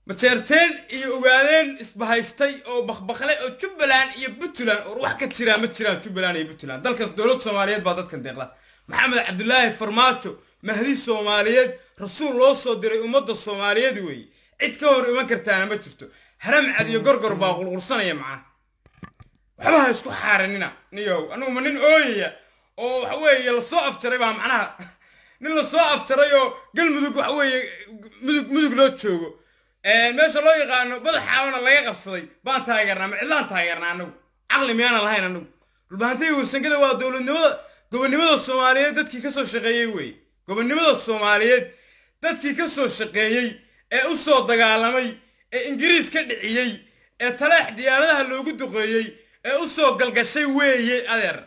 majeerteen iyo ogaadeen isbahaystay oo bakbakle oo jubbaland iyo puntland oo wax ka jiraa ma jiraan jubbaland iyo puntland dalkaas dowlad soomaaliyeed baa dadkan deeqda maxamed cabdulaahi farmaajo mahdi soomaaliyeed rasuul loo soo diray ummadda soomaaliyeed weeye cid ka hor iman kartaana ma jirto haram cad iyo gorgor baa qulqulsanaya macaa waxba ha isku xaaranina niyow anugu ma nin ooyaya oo waxa weeye lasoo afjaray baa macnaha nin lasoo afjaray oo galmudug waxa weeye mudug mudug loo joogo meesha loo yaqaano badaxaabana laga qabsaday baan taageernaa ma cidlaan taageernaa anagu caqli miyaanan lahayn anagu dhulbahantiga warsangada waa dowladnimada gobonnimada soomaaliyeed dadkii ka soo shaqeeyey weeye gobonnimada soomaaliyeed dadkii ka soo shaqeeyey ee u soo dagaalamay ee ingiriis ka dhiciyey ee taleex diyaaradaha loogu duqeeyey ee u soo galgashay weeye adeer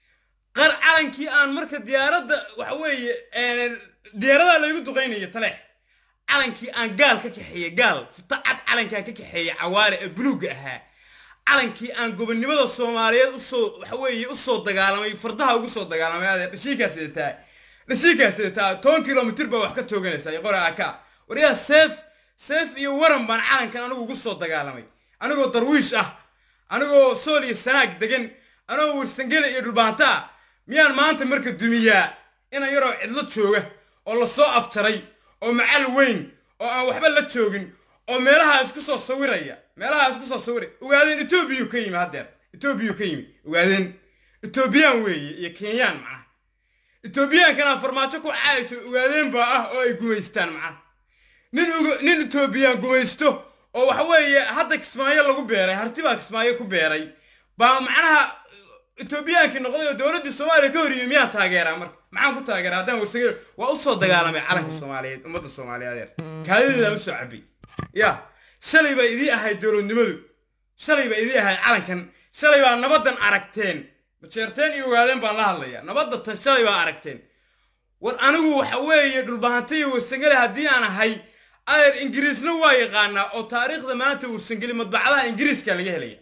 qar calankii aan marka diyaaradda waxa weeye diyaaradaha laygu duqeynaya taleex calankii aan gaal ka kaxeeyey gaal futa cad calankaan ka kaxeeyey cawaale ee buluugga ahaa calankii aan gobonnimada soomaaliyeed usoo waxa weeye usoo dagaalamay fardaha ugu soo dagaalamay adeer dhashiikaa sidataa dhashiikaa sidataa toban kilomitir baa wax ka tooganaysaa qora aka waryaa seef seef iyo waran baan calankan anigu ugu soo dagaalamay anigoo darwiish ah anigoo sool iyo sanaag degan anigoo warsangele iyo dhulbaanta ah miyaan maanta marka dumiyaa inan yaroo cidlo jooga oo lasoo afjaray oo macal weyn oo aan waxba la joogin oo meelaha isku soo sawiraya meelaha isku soo sawiraya ogaadeen etoobiyuu ka yimi haddeer etoobiyuu ka yimi ogaadeen etoobiyaan weeye iyo kenyaan macnaha etoobiyaankana farmaajo ku caayso ogaadeen baa ah oo ay gumaystaan macnaha nin nin etoobiyaan gumaysto oo waxa weeye hadda kismaayo lagu beeray harti baa kismaayo ku beeray baa macnaha etoobiyaankii noqday oo dowladdii soomaaliya ka hor yimi miyaan taageeraa marka maxaan ku taageeraa haddaan warsagel waa u soo dagaalamay calanka soomaaliyeed ummadda soomaaliyeed kaadideedaan usoo cabay ya shalay baa idii ahayd dowladnimadu shalay baa idii ahayd calankan shalay baa nabaddan aragteen majeerteen iyo ogaadeen baan la hadlayaa nabadda tan shalay baa aragteen war anigu waxa weeye dhulbahanta iyo warsangele haddii aan ahay adeer ingiriisna waa yaqaanaa oo taariikhda maanta warsangeli madbacadaha ingiriiska laga helaya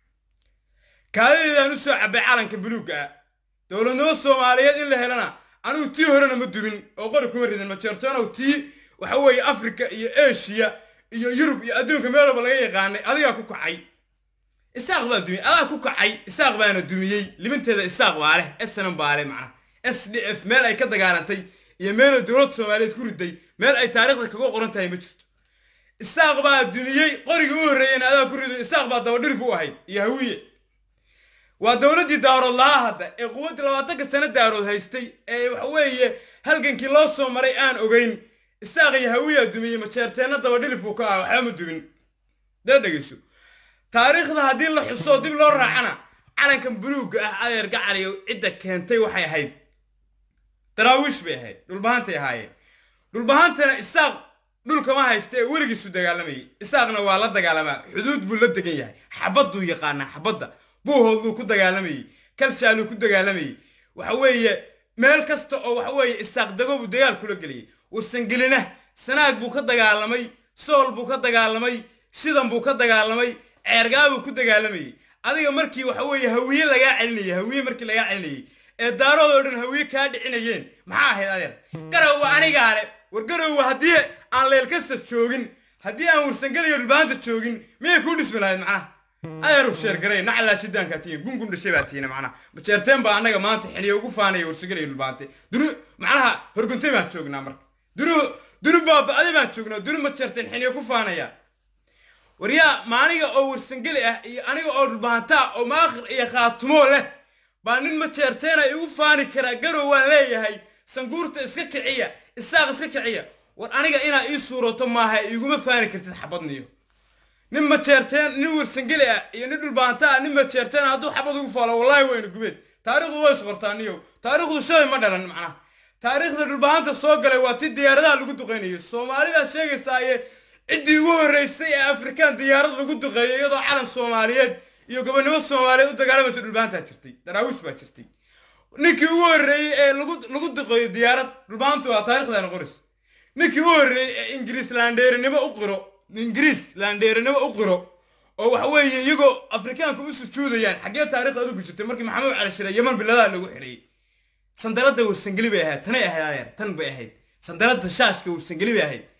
kaadadeedaan usoo cabay calanka buluugga ah dowladnimo soomaaliyeed in la helana anigu tii horena ma dubin oo qori kuma ridin majeertoonow tii waxa weeye afrika iyo eshiya iyo yurub iyo adduunka meel walba laga yaqaanay adigaa ku kacay isaaq baa dumiyey adaa ku kacay isaaq baana dumiyey libinteeda isaaq baa leh snm baa leh macnaha s d f meel ay ka dagaalantay iyo meelay dowladda soomaaliyeed ku riday meel ay taariikhda kaga qoran tahay ma jirto isaaq baa dumiyey qorigii u horreeyeyna adaa ku riday isaaq baa dabadhirif u ahayd iyo hawiye waa dowladdii daarood lahaa hadda ee quwaddii labaatanka sano daarood haystay ee waxa weeye halgankii loo soo maray aan ogeyn isaaq iyo hawiyaa dumiyey majeerteenna dabadhilifuu ka ah waxba ma dumin dee dhegeyso taariikhda haddii la xuso dib loo raacana calankan buluugga ah adeer gacaliyo cidda keentay waxay ahayd daraawiish bay ahayd dhulbahantay ahaayeen dhulbahantana isaaq dhulkama haysta ee weligiisu dagaalamayay isaaqna waa la dagaalamaa xuduud buu la degan yahay xabadduu yaqaanaa xabadda buuhooduu ku dagaalamayey kalshaaluu ku dagaalamayey waxa weeye meel kasta oo waxa weeye isaaq dago buu dagaal kula geliyey warsangelina sanaag buu ka dagaalamay sool buu ka dagaalamay shidan buu ka dagaalamay ceergaabuu ku dagaalamayey adiga markii waxa weeye hawiye lagaa celinayay hawiye markii lagaa celinayay ee daaroodoo dhan hawiye kaa dhicinayeen maxaa ahayd adeer garowa anigaa le war garowa haddii aan leelkasta joogin haddii aan warsangeliyo dhulbaanta joogin miyay kuu dhismi lahayd macnaha adeeru sheergaray naclaa shidaankaa tihiin gungun dhashay baa tihiin macnaha majeerteen baa annaga maanta xiliya ugu faanaya warsangeliyo dhulbaante dunu macnaha horguntay baan joognaa marka dunu dunu baaba'day baan joognaa dunu majeerteen xiliya ku faanaya waryaa ma aniga oo warsangeli ah iyo aniga oo dhulbaantaa oo maakhir iyo khaatumo leh baa nin majeerteena igu faani karaa garow waan leeyahay sanguurta iska kiciya isaaq iska kiciya war aniga inaa ii suurato maaha iguma faani kartid xabadniyo nin majeerteen nin warsangeli ah iyo nin dhulbaanta ah nin majeerteen hadduu xabad ugu faalo wallaahi waynu gubeed taariikhdu way isqortaa niyow taariikhdu shalay ma dhalan macnaha taariikhda dhulbaanta soo galay waa ti diyaaradaha lagu duqeynayo soomaali baa sheegaysaaye ciddii ugu horreysay ee afrikaan diyaarad lagu duqeeyo iyadoo calan soomaaliyeed iyo gobonnimo soomaaliyeed u dagaalamaysa dhulbaantaa jirtay daraawiish baa jirtay ninkii ugu horreeyey ee lagu lagu duqeeyo diyaarad dhulbaantu waa taarikhdaana qoris ninkii ugu horreeyey ee ingiriis laandheerinimo u qiro ingiriis laandheerinimo u qiro oo waxa weeye iyagoo afrikaanka u sujuudayaan xaggee taariikhda adigu jirtay markii maxamuud cali shire yaman biladaha lagu xidhayey sandaladda warsangeli bay ahayd tanay ahayd adeer tan bay ahayd sandaladda shaashka warsangeli bay ahayd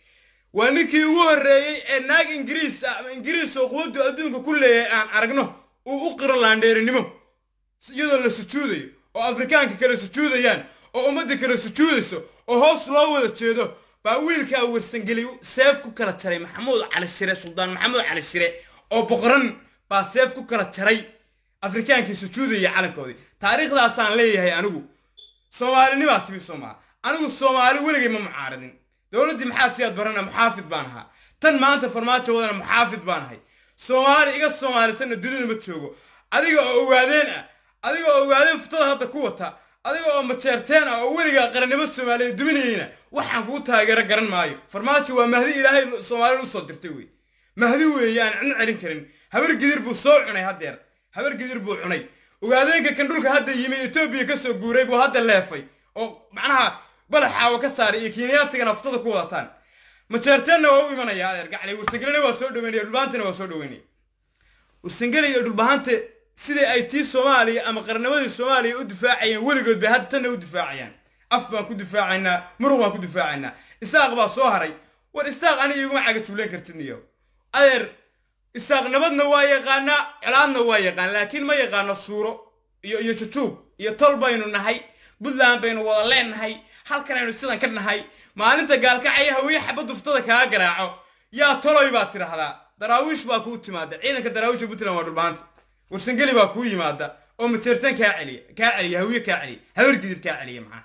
waa ninkii ugu horreeyey ee naag ingiriis ah ama ingiriis oo quwaddu adduunka ku leeyahay aan aragno uu u qiro laandheerinimo iyadoo la sujuudayo oo afrikaanka kale sujuudayaan oo ummadda kale sujuudayso oo hoos loo wada jeedo baa wiilkaa warsangeli seef ku kala jaray maxamuud cali shire suldaan maxamuud cali shire oo boqoran baa seef ku kala jaray afrikaankii sujuudaya calankoodii taariikhdaasaan leeyahay anigu soomaalinimaa timi soomaa anigu soomaali weligay ma mucaaradin dowladdii maxaad siyaad barana muxaafid baan ahaa tan maanta farmaajo wadana muxaafid baan ahay soomaali iga soomaalisanna dunida ma joogo adiga oo ogaadeen ah adiga oo ogaadeen futada hadda ku wata adiga oo majeerteen ah oo weligaa qarannimo soomaaliya duminayeyna waxaan kugu taageero garan maayo farmaajo waa mahdi ilaahay soomaalida usoo dirtay wey mahdi weeye aan cidna celin karin habar gidir buu soo cunay haddeer habar gidir buu cunay ogaadeenka kan dhulka hadda yimi etoobiya ka soo guuray buu hadda leefay oo macnaha balaxaawa ka saaray iyo kiiniyaatigana futada ku wadataan majeerteenna waa u imanaya adeer gaclay warsangelina waa soo dhaweynaya dhulbahantina waa soo dhaweynaya warsangeli iyo dhulbahante sidai ay tii soomaaliya ama qarnimadii soomaaliya u difaacayeen weligood bay hadda tanna u difaacayaan af baan ku difaacaynaa muruq baan ku difaacaynaa isaaq baa soo haray war isaaq aniga iguma caga juuleen kartid niyo adeer isaaq nabadna waa yaqaanaa colaadna waa yaqaan laakiin ma yaqaano suuro iyo iyo jujuub iyo tol baynu nahay puntland baynu wada leenahay halkan aynu sidan ka nahay maalinta gaalkacaya hawiye xabaddu ftada kaaga garaaco yaa toloy baad tidhaahdaa daraawiish baa kuu timaada ciidanka daraawiisha puntland waa dhulbaanta warsangeli baa kuu yimaada oo majeertaan kaa celiya kaa celiya hawiye kaa celiya habar gidir kaa celiya macnaha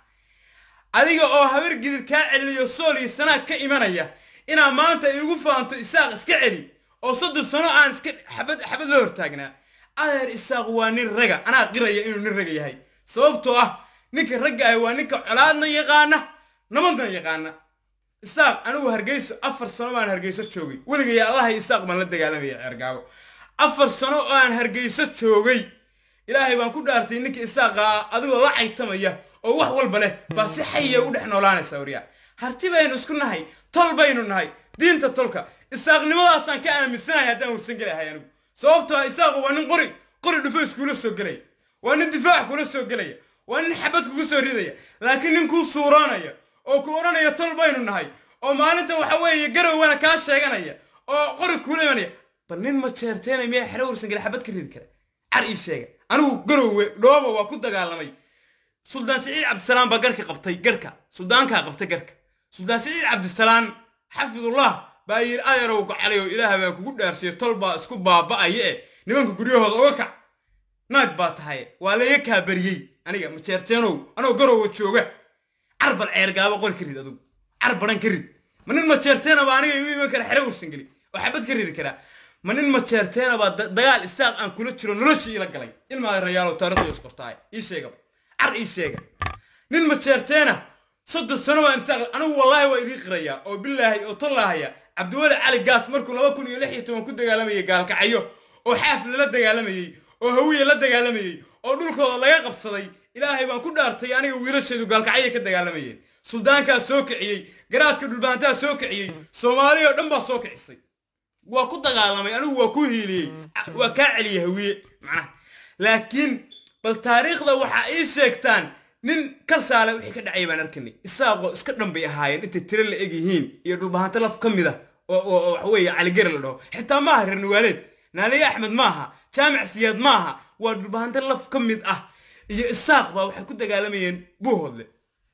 adiga oo habar gidir kaa celinayo sool iyo sanaag ka imanaya inaa maanta igu faanto isaaq iska celi oo soddon sano aan iska xabad xabad la hortaagnaa adeer isaaq waa nin raga anaa qiraya inuu nin raga yahay sababtoo ah ninka ragga ah waa ninka colaadna yaqaana nabadna yaqaana isaaq anigu hargeyso afar sano baan hargeyso joogay weligay allahay isaaq baan la dagaalamaya ceergaabo afar sano oo aan hargeyso joogay ilaahay baan ku dhaartay ninka isaaqa adigoo la caytamaya oo wax walba leh baa si xayiya u dhex noolaanaysa waryaa harti baynu isku nahay tol baynu nahay diinta tolka isaaqnimadaasaan ka aaminsanahay haddaan warsan gelahay anigu sababtoo ah isaaqu waa nin qori qori dhufo iskuula soo gelaya waa nin difaac kula soo gelaya waa nin xabad kugu soo ridaya laakiin nin kuu suuroonaya oo ku odhanaya tol baynu nahay oo maalinta waxa weeye garowwana kaa sheeganaya oo qori kuula imanaya bal nin ma jeerteenay miyaa xero warsan gela xabad ka ridi kara car ii sheega anigu garowe dhooba waa ku dagaalamay suldaan siciid cabdisalaam baa garhka qabtay garhka suldaankaa qabtay garhka suldaan siciid cabdisalaam xafidullah baa yidhi adeerow gacalay oo ilaah baan kugu dhaarsiya tol baa isku baaba'aya eh nimanka guryahooda oga kac naag baa tahay waa layga kaa bariyey aniga majeerteenow anoo garowa jooga carbal ceergaabo qori ka rid adugu carbaran ka rid ma nin majeerteena baa aniga igu iman kara xero warsangeli oo xabad ka ridi karaa ma nin majeerteena baa dagaal isaaq aan kula jiro noloshii ila galay ilmaada rayaalow taarikhda iskortaay ii sheegaba car ii sheega nin majeerteena soddon sano baan isaaq anigu wallaahi waa idii qirayaa oo bilaahi oo tollaahaya cabdiwali cali gaas markuu laba kun iyo lix iyo toban ku dagaalamayay gaalkacyo oo xaafle la dagaalamayey oo hawiye la dagaalamayey oo dhulkooda laga qabsaday ilaahay baan ku dhaartay aniga wiilasheedu gaalkacyo ka dagaalamayeen suldaankaa soo kiciyey garaadka dhulbaantaa soo kiciyey soomaali oo dhan baa soo kicisay waa ku dagaalamay anigu waa ku hiiliyey waa kaa celiyey hawiye macnaha laakiin bal taariikhda waxaa ii sheegtaan nin kalsaale wixii ka dhacay baan arkanay isaaqoo iska dhan bay ahaayeen intay tiro la eg yihiin iyo dhulbahanto laf ka mid a oo waxa weeye caligare la dhaho xitaa maaha reer nuwaaleed naaliye axmed maaha jaamic siyaad maaha waa dhulbahanto laf ka mid ah iyo isaaq baa waxay ku dagaalamayeen buuhoodle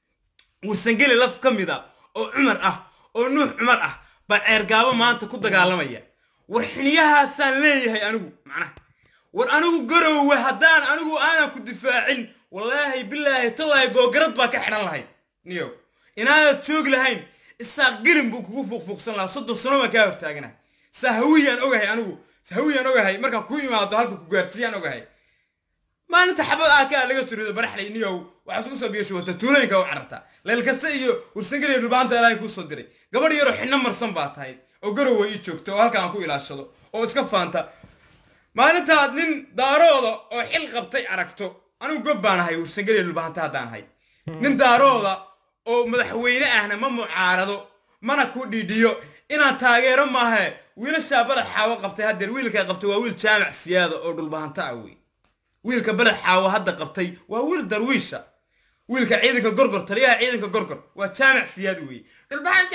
warsangeli laf ka mid a oo cumar ah oo nuux cumar ah baa ceergaabo maanta ku dagaalamaya war xiniyahaasaan leeyahay anigu macnaha war anigu garowe haddaan anigu aanan ku difaacin wallaahi bilaahi tallaahi googarad baa ka xidhan lahayd niyow inaanad joogi lahayn isaaq gelin buu kugu fuuqfuuqsan lahaa soddon sano baan kaa hortaagana sahawiyaan ogahay anigu sahawiyaan ogahay markaan ku imaado halka ku gaarsiiyaan ogahay maalinta xabad aa kaa laga surido baraxlay niyow waxaa isku soo biyasho wata tuulooyinka u carartaa leel kasta iyo warsangeli iyo dhulbaanta ilaahay kuu soo diray gabadh yaroo xidhno marsan baa tahay oo garowa ii joogta oo halka aan ku ilaashado oo iska faanta maalintaad nin daarooda oo xil qabtay aragto anigu gob baan ahay warsangeli dhulbaanta haddaan ahay nin daarooda oo madaxweyne ahna ma mucaarado mana ku dhidhiyo inaan taageero maahe wiilashaa badax xaawo qabtay haddeer wiilkaa qabtay waa wiil jaamac siyaada oo dhulbaanta ah wey wiilka badax xaawo hadda qabtay waa wiil darwiisha wiilka ciidanka gorgor taliyaha ciidanka gorgor waa jaamac siyaad weeye dhulbahantew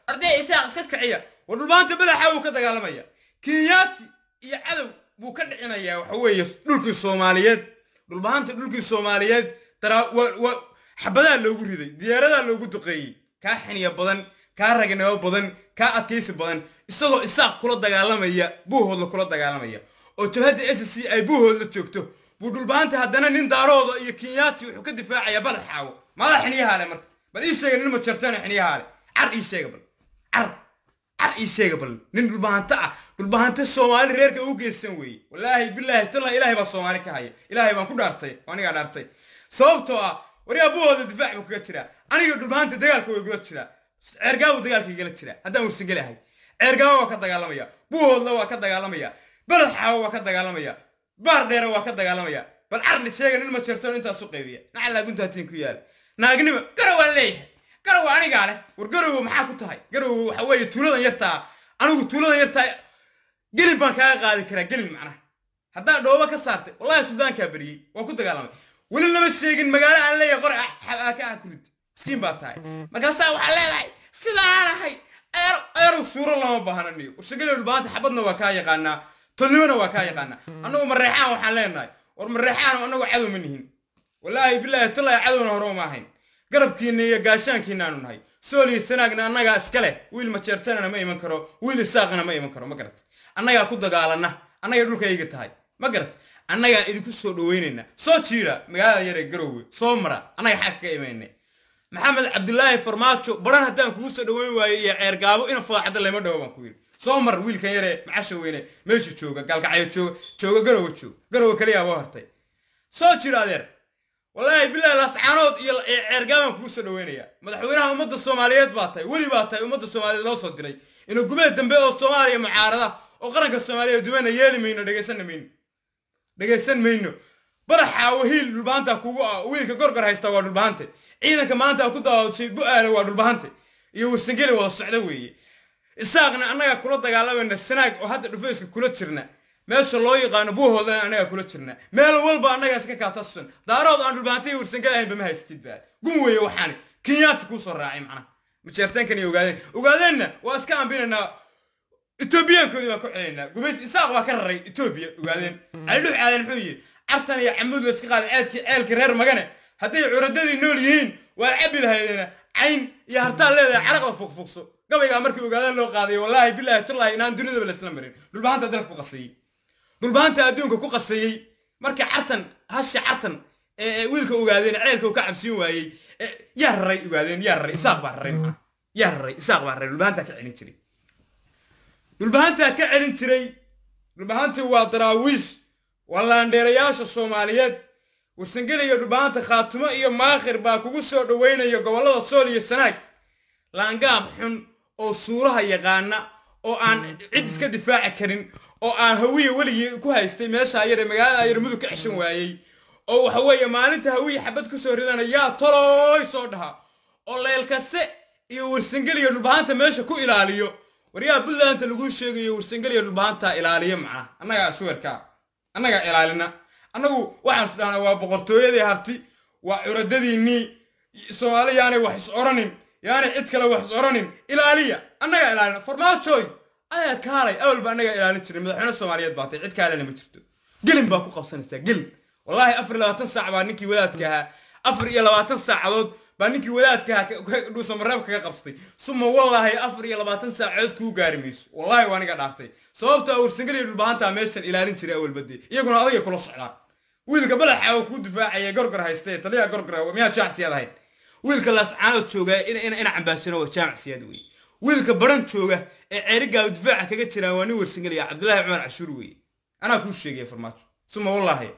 arday isaaq iska kiciya war dhulbaanta badaxa uu ka dagaalamaya kenyaati iyo cadow buu ka dhicinayaa waxa weeye dhulkii soomaaliyeed dhulbaanta dhulkii soomaaliyeed daraa wa wa xabadaa loogu riday diyaaradaa loogu duqeeyey kaa xiniya badan kaa ragnimo badan kaa adkaysi badan isagoo isaaq kula dagaalamaya buuhoodla kula dagaalamaya oo jabhadda s c ay buuhoodla joogto buu dhulbaanta haddana nin daarooda iyo kenyaati wuxuu ka difaacayaa bal xaawo maadaa xiniyahaale marka bal ii sheega nin ma jartana xiniyahaale car ii sheega bal car car ii sheega bal nin dhulbahanto ah dhulbahanto soomaali reerka u geysan weeye wallaahi bilaahi tallah ilaahay baa soomaali ka haya ilaahay baan ku dhaartay oo anigaa dhaartay sababtoo ah waryaa buuhooda difaac buu kaga jiraa aniga dhulbahanta dagaalka way igula jiraa ceergaabu dagaalka igala jiraa haddaan warsangeli ahay ceergaaba waa ka dagaalamaya buuhoodla waa ka dagaalamaya beled xaawo waa ka dagaalamaya baar dheere waa ka dagaalamaya bal carni sheega nin ma jirto intaas u qaybiya nacalaa guntaatiin ku yaala naagnimo garawaan leeyahay garowa anigaa leh war garowo maxaa ku tahay garowo waxa weeye tuuladan yartaa anigu tuuladan yartaa gelin baan kaaga qaadi karaa gelin macnaha haddaa dhooba ka saartay wallahi suldaankaa beriyey waa ku dagaalamay weli lama sheegin magaalo aan leeyahay qore ka ah kurid miskiin baa tahay markaasaa waxaa leedahay sidaan ahay eerow suuro lama baahnaniyo warshageli dhulbaanta xabadna waa kaa yaqaanaa tolnimona waa kaa yaqaanaa annagu mareexaan waxaan leenahay war mareexaan annagu cadow ma nihin wallaahi bilaahi tallaahi cadowna hore uma ahayn garabkiina iyo gaashaankiinaanu nahay sool iyo sanaagna annagaa iska leh wiil majeertanana ma iman karo wiil isaaqana ma iman karo ma garat annagaa ku dagaalana annaga dhulkayga tahay ma garat annagaa idinku soo dhaweynayna soo jiira magaalada yar ee garowe soo mara annaga xag kaga imaynay maxamed cabdulaahi farmaajo baran haddaan kugu soo dhaweyn waayo iyo ceergaabo ina faaxda lama dhawo baan ku yidhi soo mar wiilkan yaree macasha weyne meesha jooga gaalkacyo jooga jooga garowe joog garowe kaliya boo hartay soo jira adeer wallaahi bilaahi lascaanood iyo ceergaabaan kugu soo dhaweynaya madaxweynaha ummadda soomaaliyeed baa tahay weli baa tahay ummadda soomaaliyeed loo soo diray inuu gubeed dambe oo soomaaliya mucaarada oo qaranka soomaaliya dumana yeeli mayno dhegaysanna mayno dhegaysan mayno badaxa wahiil dhulbaanta kugu ah wiilka gorgor haysta waa dhulbahante ciidanka maanta ku daawadshay bu-aale waa dhulbahante iyo warsangeli wada socda weeye isaaqna annagaa kula dagaalamayna sanaag oo hadda dhufayska kula jirna meesha loo yaqaano buuhoodana annagaa kula jirna meel walba annagaa iska kaatasusan daarood aan dhulbahantay warsangeli ahaynba ma haystid baad gun weeye waxaani kenyaati kuu soo raacay macnaha majeertaankan iyo ogaadeen ogaadeenna waa iska ambinaynaa etoobiyaankoodii baan ku celinaynaa gubays isaaq baa ka raray etoobiya ogaadeen calidhux aadan muxuu yidhi cartan iyo camuud la iska qaaday ceedkii ceelka reer magane hadday curadadii nool yihiin waa cabi lahaydeena cayn iyo hartaan leedahay caraqda fuqfuqso gabaygaa markii ogaadeen loo qaaday wallaahi bilaahi tullaahi inaan dunidaba laisla marin dhulbahanta dalka ku qaseeyey dhulbahanta adduunka ku qaseeyey markii cartan hasha cartan ee wiilka ogaadeen ceelka uu ka cabsiin waayey yaa raray ogaadeen yaa raray isaaq baa raray macna yaa raray isaaq baa raray dhulbahantaa ka celin jiray dhulbahantaa ka celin jiray dhulbahantii waa daraawiish waa laandheerayaasha soomaaliyeed warsangeli iyo dhulbahanta khaatumo iyo maakhir baa kugu soo dhaweynaya gobollada sool iyo sanaag laangaab xun oo suuraha yaqaana oo aan cid iska difaaci karin oo aan hawiye weligii ku haystay meeshaa yare magaalada yar mudug ka ceshan waayey oo waxa weeye maalinta hawiye xabad ku soo ridana yaa tolooy soo dhaha oo leelkase iyo warsangeli iyo dhulbahanta meesha ku ilaaliyo waryaa buntlandta laguu sheegayo warsangeli iyo dhulbahantaa ilaaliyo macnaha annagaa suwerkaa annagaa ilaalina annagu waxaan is dhahnaa waa boqortooyadii harti waa curadadiinnii soomaali yaanay wax is oranin yaanay cid kale wax is oranin ilaaliya annagaa ilaalina farmaajooy ayaad kaalay awalba annagaa ilaalin jiray madaxweyne soomaaliyeed baa tay cid kaalena ma jirto gelin baa ku qabsanaysaa gelin wallaahi afar iyo labaatan saac baa ninkii wadaadka ahaa afar iyo labaatan saacadood baa ninkii wadaadka ahaa dhuusamareeb kaga qabsatay suma wallaahi afar iyo labaatan saacadood kuu gaari mayso wallaahi waa aniga dhaartay sababta awrsangeliya dhulbahantaa meeshan ilaalin jiray awalbade iyaguna adiga kula socdaan wiilka balaxa oo kuu difaacaya gorgor haysta taliyaha gorgor miyaa jaamacsiyaad ahayn wiilka laascaanood jooga ina cambaashano waa jaamacsiyaad wey wiilka baran jooga ee ceerigaaba difaaca kaga jiraan waa nin warsangeliya cabdullaahi cumar cashuur weeye anaa kuu sheegaya farmaajo suma wallaahi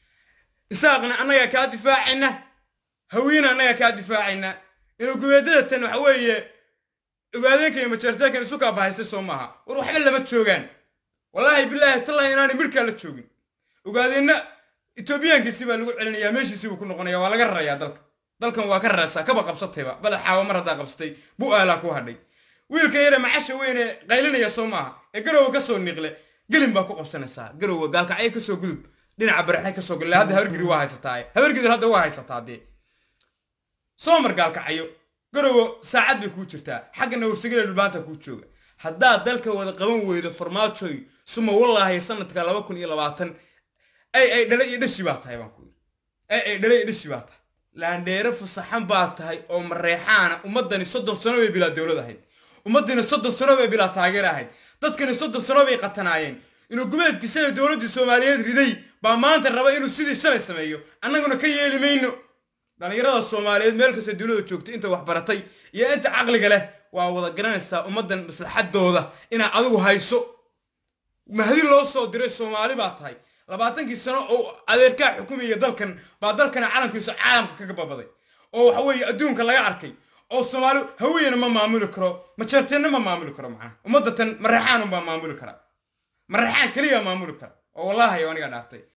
isaaqna annagaa kaa difaacayna hawiina annagaa kaa difaacayna inuu gubeedada tan waxa weeye ogaadeenka iyo majeertaankan isu kaa bahaystay soo maaha war waxba lama joogaan wallaahi bilaahi tallahi inaanay midhkaa la joogin ogaadeenna etoobiyaankiisi baa lagu celinayaa meeshiisii buu ku noqonaya waa laga rarayaa dalka dalkan waa ka raraysaa kaba qabsatayba badaxaawa mar haddaa qabsatay bu aalaa ku hadhay wiilka yare macasha weyne qaylinaya soo maaha ee garowe ka soo niiqle gelin baa ku qabsanaysaa garowe gaalkacyo kasoo gudub dhinaca baraxnay kasoo gudle hadda habargiri waa haysataa habargidir hadda waa haysataa dee soo mar gaalkacyo garowo saacad bay kuu jirtaa xaggana warsagale dhulbaanta kuu jooga haddaad dalka wada qaban weydo farmaajoy suma wallaahi sanadka laba kun iyo labaatan ay ay dhale iyo dhashi baa tahay baan ku yidhi ay ay dhale iyo dhashi baa tahay laandheere fasaxan baa tahay oo mareexaana ummadani soddon sano bay bilaa dowlad ahayd ummadani soddon sano bay bilaa taageer ahayd dadkani soddon sano bay qatanaayeen inuu gumeedkii shalay dowladdii soomaaliyeed riday baa maanta raba inuu sidii shalay sameeyo annaguna ka yeeli mayno dhallinyarada soomaaliyeed meel kastoo duniyada joogta inta wax baratay iyo inta caqliga leh waa wada garanaysaa ummaddan maslaxadooda inaad adigu hayso mahdi loo soo diray soomaali baa tahay labaatankii sano oo adeerkaa xukumaya dalkan baa dalkana calankiisu caalamka kaga babaday oo waxa weeye adduunka laga arkay oo soomaali hawiyana ma maamuli karo majeerteenna ma maamuli karo macnaha ummadda tan mareexaan unbaa maamuli kara mareexaan keliya maamuli kara oo wallaahi aniga dhaartay